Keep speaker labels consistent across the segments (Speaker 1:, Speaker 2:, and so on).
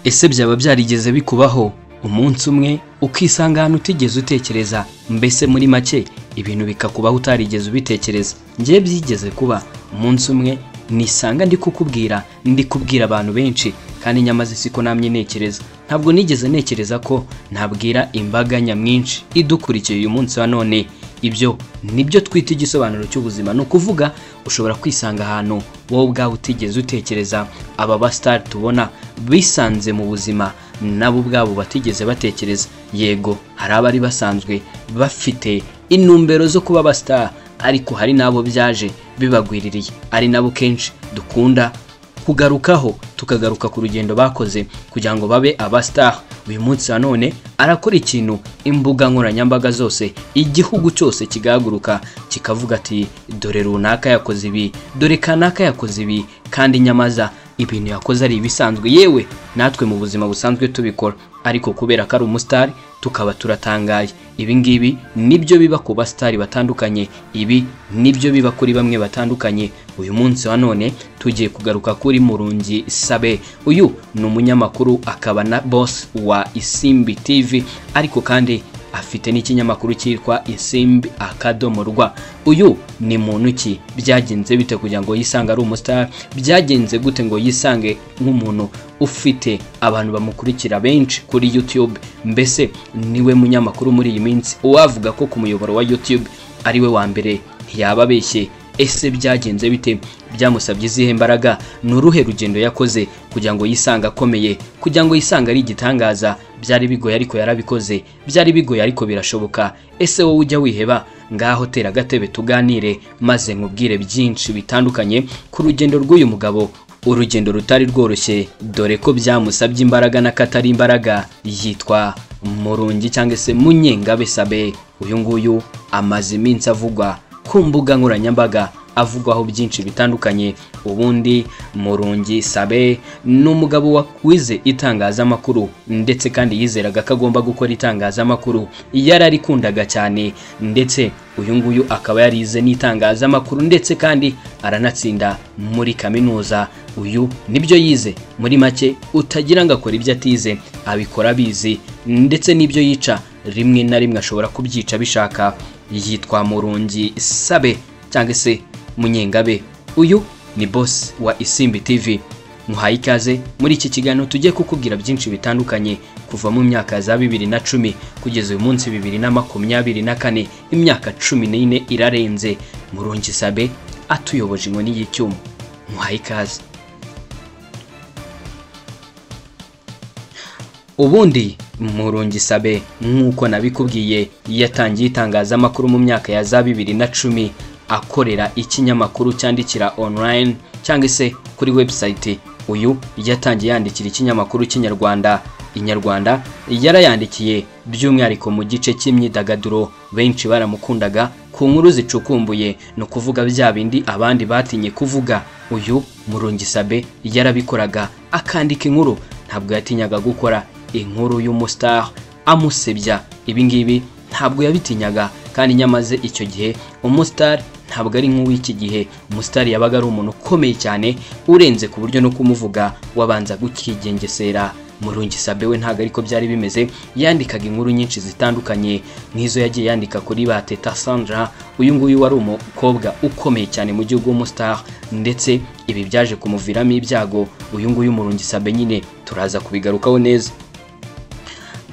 Speaker 1: ese byaba byarigeze bikubaho umunsi umwe ukisanga ahantu utigeze utekereza mbese muri make ibintu bikakubaho utarigeze ubitekereza ngewe byigeze kuba umunsi umwe nisanga ndi kukubwira ndi kubwira abantu benshi kandi nyamaze siko namye ntekereza ntabwo nigeze ntekereza ko nabwira imbaga nyamwinshi idukurikiye uyu munsi wa none ibyo nibyo twita igisobanuro cy'ubuzima ni ukuvuga ushobora kwisanga ahantu wowe ubwawe utigeze utekereza aba basitari tubona bisanze mu buzima nabo ubwabo batigeze batekereza yego hari abari basanzwe bafite intumbero zo kuba abasitari ariko hari n'abo byaje bibagwiririye ari nabo kenshi dukunda kugarukaho tukagaruka ku rugendo bakoze kugira ngo babe abasitari uyu munsi wa none arakora ikintu imbuga nkoranyambaga zose igihugu cyose kigahaguruka kikavuga ati dore runaka yakoze ibi dore kanaka yakoze ibi kandi nyamaza ibintu yakoze ari ibisanzwe yewe natwe mu buzima busanzwe tubikora ariko kubera ko ari umusitari tukaba turatangaye ibi ngibi nibyo biba ku basitari batandukanye ibi nibyo biba kuri bamwe batandukanye uyu munsi wa none tugiye kugaruka kuri murungi sabe uyu ni umunyamakuru akaba na boss wa isimbi tv ariko kandi afite n'ikinyamakuru cyitwa isimbi akadomo rwa uyu ni muntu ki byagenze bite kugira ngo yisange ari umusitari byagenze gute ngo yisange nk'umuntu ufite abantu bamukurikira benshi kuri youtube mbese niwe munyamakuru muri iyi minsi uwavuga ko ku muyoboro wa youtube ariwe wa mbere ntiyaba abeshye ese byagenze bite byamusabye izihe mbaraga ni uruhe rugendo yakoze kugira ngo yisange akomeye kugira ngo yisange ari igitangaza byari bigoye ariko yarabikoze byari bigoye ariko birashoboka ese wowe ujya wiheba ngaho tera agatebe tuganire maze nkubwire byinshi bitandukanye ku rugendo rw'uyu mugabo urugendo rutari rworoshye dore ko byamusabye imbaraga n'akatari imbaraga yitwa murungi cyangwa se munyengabe sabe uyu nguyu amaze iminsi avugwa ku mbuga nkoranyambaga avugwaho byinshi bitandukanye ubundi murungi sabe ni umugabo wize itangazamakuru ndetse kandi yizeraga ko agomba gukora itangazamakuru yararikundaga cyane ndetse uyu nguyu akaba yarize n'itangazamakuru ndetse kandi aranatsinda muri kaminuza uyu nibyo yize muri make utagira ngo akore ibyo atize abikora abizi ndetse n'ibyo yica rimwe na rimwe ashobora kubyica bishaka yitwa murungi sabe cyangwa se munyengabe uyu ni boss wa isimbi tv muhaye ikaze muri iki kiganiro tujye kukubwira byinshi bitandukanye kuva mu myaka za bibiri na cumi kugeza uyu munsi bibiri na makumyabiri na kane imyaka cumi n'ine irarenze murungi sabe atuyoboje inkoni y'icyuma muhaye ikaze ubundi murungi sabe nk'uko nabikubwiye yatangiye itangazamakuru mu myaka ya za bibiri na cumi akorera ikinyamakuru cyandikira online cyangwa se kuri website uyu yatangiye yandikira ikinyamakuru cy'inyarwanda inyarwanda yarayandikiye by'umwihariko mu gice cy'imyidagaduro benshi baramukundaga ku nkuru zicukumbuye ni ukuvuga bya bindi abandi batinye kuvuga uyu murungi sabe yarabikoraga akandika inkuru ntabwo yatinyaga gukora inkuru y'umusitari amusebya ibingibi ntabwo yabitinyaga kandi nyamaze icyo gihe umusitari ntabwo ari nk'uw'iki gihe umusitari yabaga ari umuntu ukomeye cyane urenze ku buryo no kumuvuga wabanza gukigengesera murungi sabe we ntabwo ariko byari bimeze yandikaga inkuru nyinshi zitandukanye nk'izo yagiye yandika kuri ba teta sandra uyu nguyu wari umukobwa ukomeye cyane mu gihugu w'umusitari ndetse ibi byaje kumuviramo ibyago uyu nguyu murungi sabe nyine turaza kubigarukaho neza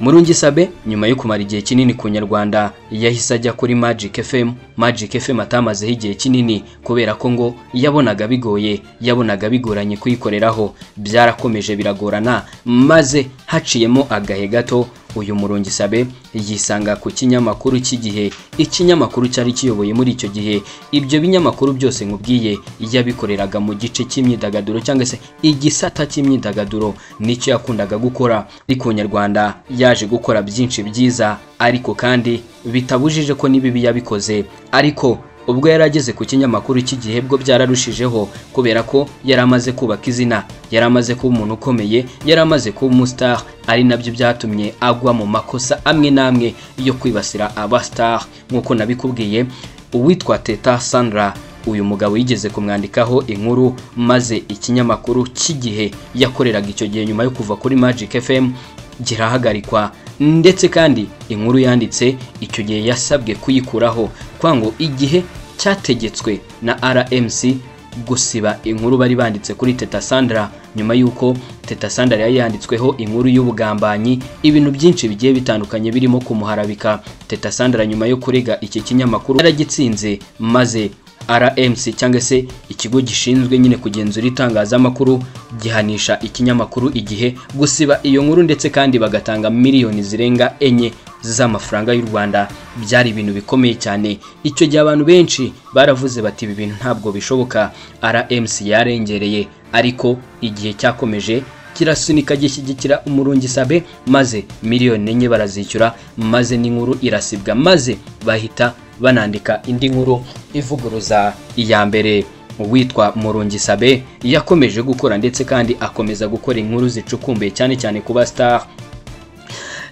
Speaker 1: murungi sabe nyuma yo kumara igihe kinini ku nyarwanda yahise ajya kuri magic fm magic fm atamazeho igihe kinini kubera ko ngo yabonaga bigoye yabonaga bigoranye kuyikoreraho byarakomeje biragorana maze haciyemo agahe gato uyu murungi sabe yisanga ku kinyamakuru cy'igihe ikinyamakuru cyari kiyoboye muri icyo gihe ibyo binyamakuru byose nkubwiye yabikoreraga mu gice cy'imyidagaduro cyangwa se igisata cy'imyidagaduro nicyo yakundaga gukora ari ku nyarwanda yaje gukora byinshi byiza ariko kandi bitabujije ko n'ibibi yabikoze ariko ubwo yari ageze ku kinyamakuru cy'igihe bwo byararushijeho kubera ko yari amaze kubaka izina yari amaze kuba umuntu ukomeye yari amaze kuba umusitari ari nabyo byatumye agwa mu makosa amwe n'amwe yo kwibasira abasitari nk'uko nabikubwiye uwitwa teta sandra uyu mugabo yigeze kumwandikaho inkuru maze ikinyamakuru cy'igihe yakoreraga icyo gihe nyuma yo kuva kuri Magic FM girahagarikwa ndetse kandi inkuru yanditse icyo gihe yasabwe kuyikuraho kwango igihe cyategetswe na RMC gusiba inkuru bari banditse kuri Teta Sandra nyuma y'uko Teta Sandra yari yanditsweho inkuru y'ubugambanyi ibintu byinshi bigiye bitandukanye birimo kumuharabika Teta Sandra nyuma yo kurega iki kinyamakuru yaragitsinze maze RMC cyangwa se ikigo gishinzwe nyine kugenzura itangazamakuru gihanisha ikinyamakuru igihe gusiba iyo nkuru ndetse kandi bagatanga miliyoni zirenga enye z'amafaranga y'u Rwanda byari ibintu bikomeye cyane icyo gihe abantu benshi baravuze bati ibi bintu ntabwo bishoboka RMC yarengereye ariko igihe cyakomeje kirasunika gishyigikira umurungi sabe maze miliyoni enye barazishyura maze n'inkuru irasibwa maze bahita banandika indi nkuru ivuguruza iya mbere uwitwa Murungi Sabe yakomeje gukora ndetse kandi akomeza gukora inkuru zicukumbuye cyane cyane ku ba star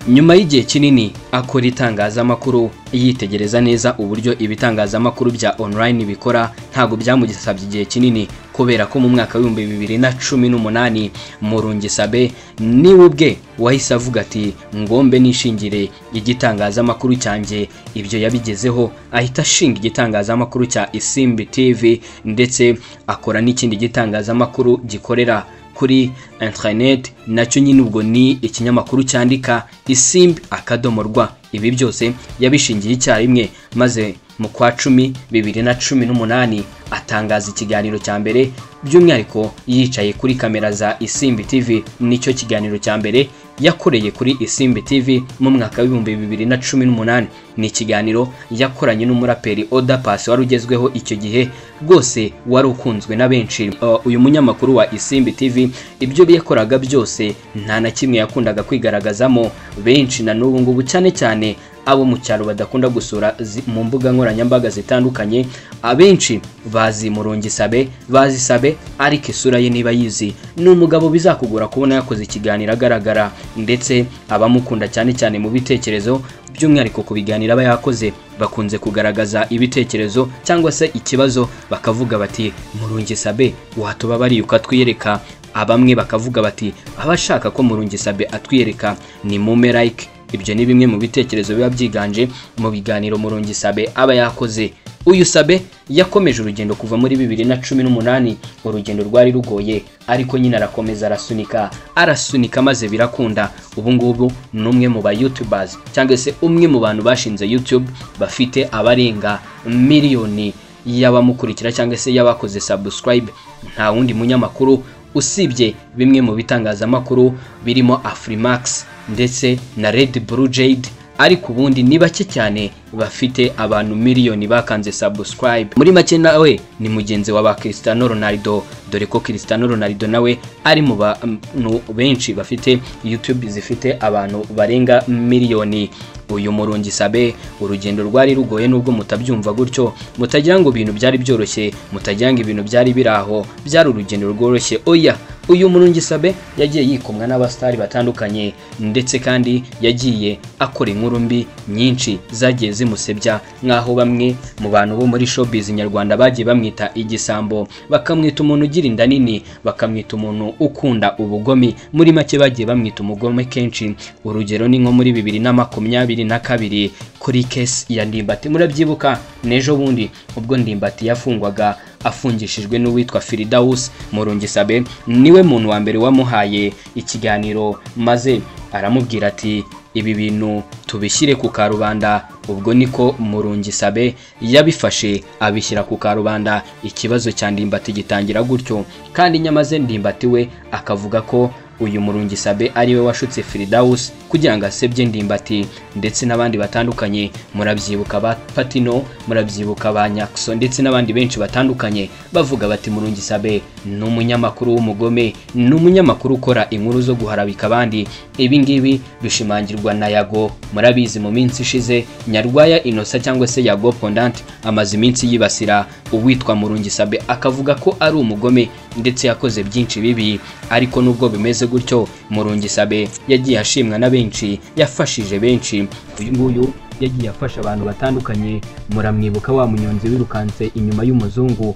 Speaker 1: nyuma y'igihe kinini akora itangazamakuru yitegereza neza uburyo ibitangazamakuru bya online bikora ntabwo byamugisabye igihe kinini kubera ko mu mwaka w'ibihumbi bibiri na cumi n'umunani murungi sabe niwe ubwe wahise avuga ati ngombe nishingire igitangazamakuru cyanjye ibyo yabigezeho ahita ashinga igitangazamakuru cya isimbi tv ndetse akora n'ikindi gitangazamakuru gikorera kuri interineti nacyo nyine ubwo ni ikinyamakuru cyandika isimbi akadomo rwa ibi byose yabishingiye icyarimwe maze mu kwa cumi bibiri na cumi n'umunani atangaza ikiganiro cya mbere by'umwihariko yicaye kuri kamera za isimbi tv nicyo kiganiro cya mbere yakoreye kuri isimbi tv mu mwaka w'ibihumbi bibiri na cumi n'umunani ni ikiganiro yakoranye n'umuraperi oda pasi wari ugezweho icyo gihe rwose wari ukunzwe na benshi uyu munyamakuru wa isimbi tv ibyo yakoraga byose nta na kimwe yakundaga kwigaragazamo benshi na n'ubu ngubu cyane cyane abo mu cyaro badakunda gusura mu mbuga nkoranyambaga zitandukanye abenshi bazi murungi sabe bazi sabe ariko isura ye niba yizi ni umugabo bizakugura kubona yakoze ikiganiro agaragara ndetse abamukunda cyane cyane mu bitekerezo by'umwihariko ku biganiro aba yakoze bakunze kugaragaza ibitekerezo cyangwa se ikibazo bakavuga bati murungi sabe watubabariye ukatwiyereka abamwe bakavuga bati abashaka ko murungi sabe atwiyereka ni mume like ibyo ni bimwe mu bitekerezo biba byiganje mu biganiro murungi sabe aba yakoze uyu sabe yakomeje urugendo kuva muri bibiri na cumi n'umunani urugendo rwari rugoye ariko nyine arakomeza arasunika arasunika maze birakunda ubu ngubu ni umwe mu ba youtubers cyangwa se umwe mu bantu bashinze youtube bafite abarenga miliyoni y'abamukurikira cyangwa se y'abakoze subscribe nta wundi munyamakuru usibye bimwe mu bitangazamakuru birimo Afrimax ndetse na Red Blue Jade ariko ubundi ni bake cyane bafite abantu miliyoni bakanze subscribe muri make nawe ni mugenzi wa ba Cristiano Ronaldo dore ko Cristiano Ronaldo nawe ari mu bantu benshi bafite YouTube zifite abantu barenga miliyoni uyu murungi sabe urugendo rwari rugoye nubwo mutabyumva gutyo mutagira ngo ibintu byari byoroshye mutagira ngo ibintu byari biraho byari urugendo rworoshye oya uyu murungi sabe yagiye yikomwa n'abasitari batandukanye ndetse kandi yagiye akora inkuru mbi nyinshi zagiye zimusebya nk'aho bamwe mu bantu bo muri showbiz nyarwanda bagiye bamwita igisambo bakamwita umuntu ugira inda nini bakamwita umuntu ukunda ubugomi muri make bagiye bamwita umugome kenshi urugero ni nko muri bibiri na makumyabiri na kabiri kuri kesi ya ndimbati murabyibuka n'ejo bundi ubwo ndimbati yafungwaga afungishijwe n'uwitwa firidawusi murungisabe niwe muntu wa mbere wamuhaye ikiganiro maze aramubwira ati ibi bintu tubishyire ku karubanda ubwo niko murungisabe yabifashe abishyira ku karubanda ikibazo cya ndimbati gitangira gutyo kandi nyamaze ndimbati we akavuga ko uyu murungisabe ari we washutse firidawusi kugira ngo asebye ndimbati ndetse n'abandi batandukanye murabyibuka ba patino murabyibuka ba nyakso ndetse n'abandi benshi batandukanye bavuga bati murungisabe ni umunyamakuru w'umugome ni umunyamakuru ukora inkuru zo guharabika abandi ibi ngibi bishimangirwa na yago murabizi mu minsi ishize nyarwaya inosa cyangwa se yago pondante amaze iminsi yibasira uwitwa murungisabe akavuga ko ari umugome ndetse yakoze byinshi bibi ariko nubwo bimeze gutyo murungisabe yagiye ashimwa na benshi yafashije benshi uyu nguyu yagiye afasha abantu batandukanye muramwibuka wa munyonzi wirukanse inyuma y'umuzungu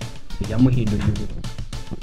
Speaker 1: yamuhinduriye ubuzima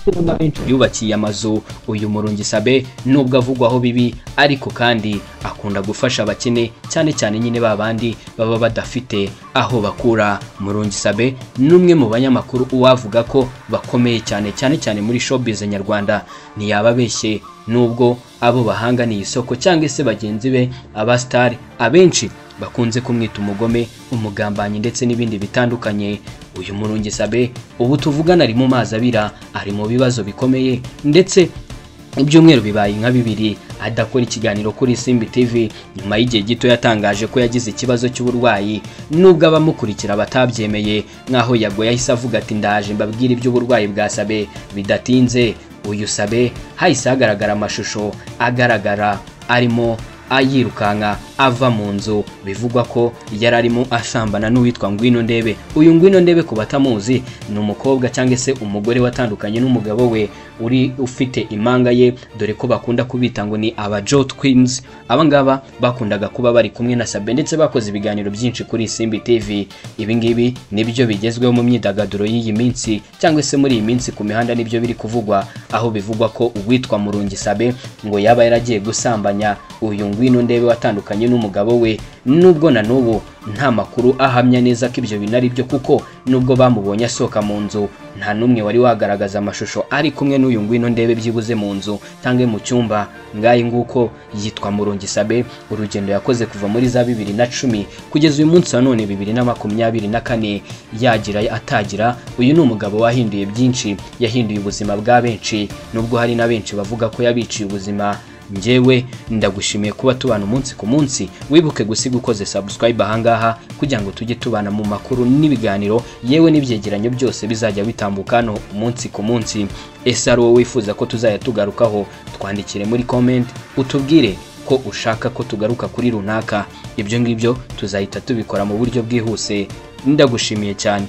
Speaker 1: ndetse na benshi yubakiye amazu uyu murungi sabe nubwo avugwaho bibi ariko kandi akunda gufasha abakene cyane cyane nyine ba bandi baba badafite aho bakura murungi sabe ni umwe mu banyamakuru uwavuga ko bakomeye cyane cyane cyane muri showbiz nyarwanda ntiyababeshye nubwo abo bahanganiye isoko cyangwa se bagenzi be abasitari abenshi bakunze kumwita umugome umugambanyi ndetse n'ibindi bitandukanye uyu murungi sabe ubu tuvugana ari mu mazi abira ari mu bibazo bikomeye ndetse ibyumweru bibaye nka bibiri adakora ikiganiro kuri Simbi TV nyuma y'igihe gito yatangaje ko yagize ikibazo cy'uburwayi nubwo abamukurikira batabyemeye nk'aho yagoye yahise avuga ati ndaje mbabwire iby'uburwayi bwa Sabe bidatinze uyu Sabe hahise hagaragara amashusho agaragara arimo yirukanka ava mu nzu bivugwa ko yari arimo asambana n'uwitwa ngwino ndebe uyu ngwino ndebe ku batamuzi ni umukobwa cyangwa se umugore watandukanye n'umugabo we uri ufite impanga ye dore ko bakunda kubita ngo ni aba jo twins abangaba bakundaga kuba bari kumwe na sabe ndetse bakoze ibiganiro byinshi kuri simbi tv ibingibi nibyo bigezweho mu myidagaduro y'iyi minsi cyangwa se muri iyi minsi ku mihanda nibyo biri kuvugwa aho bivugwa ko uwitwa murungi sabe ngo yaba yaragiye gusambanya uyu ngwino ngwino ndebe watandukanye n'umugabo we nubwo na n'ubu nta makuru ahamya neza ko ibyo bintu ari byo kuko nubwo bamubonye asohoka mu nzu nta n'umwe wari wagaragaza amashusho ari kumwe n'uyu ngwino ndebe byibuze mu nzu cyangwa mu cyumba ngayi nguko yitwa murungi sabe urugendo yakoze kuva muri za bibiri na cumi kugeza uyu munsi wa none bibiri na makumyabiri na kane yagira atagira uyu ni umugabo wahinduye byinshi yahinduye ubuzima bwa benshi nubwo hari na benshi bavuga ko yabiciye ubuzima njyewe ndagushimiye kuba tubana umunsi ku munsi wibuke gusiga ukoze subscribe ahangaha kugira ngo tujye tubana mu makuru n'ibiganiro yewe n'ibyegeranyo byose bizajya bitambuka hano umunsi ku munsi ese ari wowe wifuza ko tuzajya tugarukaho twandikire muri comment utubwire ko ushaka ko tugaruka kuri runaka ibyo ngibyo tuzahita tubikora mu buryo bwihuse ndagushimiye cyane